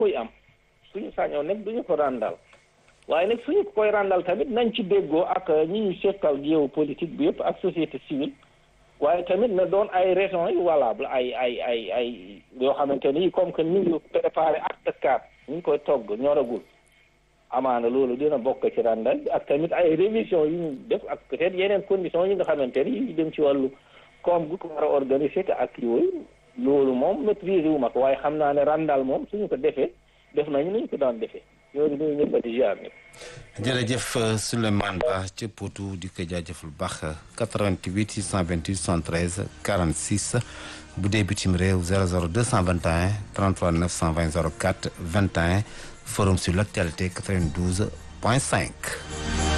koy am suñu sañoon nag duñu ko ràndal waaye nag suñu ko koy ràndal tamit nañ ci déggoo ak ñi ñu sekkal géopolitique bi yëpp ak société civile waaye tamit na doon ay raisons yu valable ay ay ay ay yoo xamante ni comme que ñu ngi préparé acte quatre ñu ngi koy togg ñoragul amaana loolu dina bokk ci ràndal bi ak tamit ay révision yu ñu def ak peut-être yeneen conditions yi nga xamante ni yu dem ci wàllu comme gu ko war a organiser te ak yooyu loolu moom maîtriser wu ma ko waaye xam naa ne ràndal moom suñu ko defee def nañu nañu ko daan defee ñooñu ñooñu ñëpp a di jaar ne jërëjëf Souleymane Ba ca Potou di ko jaajëfal bu baax 88 628 73 46 bu dee bitim réew 00 221 33 920 04 21 forum sur l'actualité 92 point 5.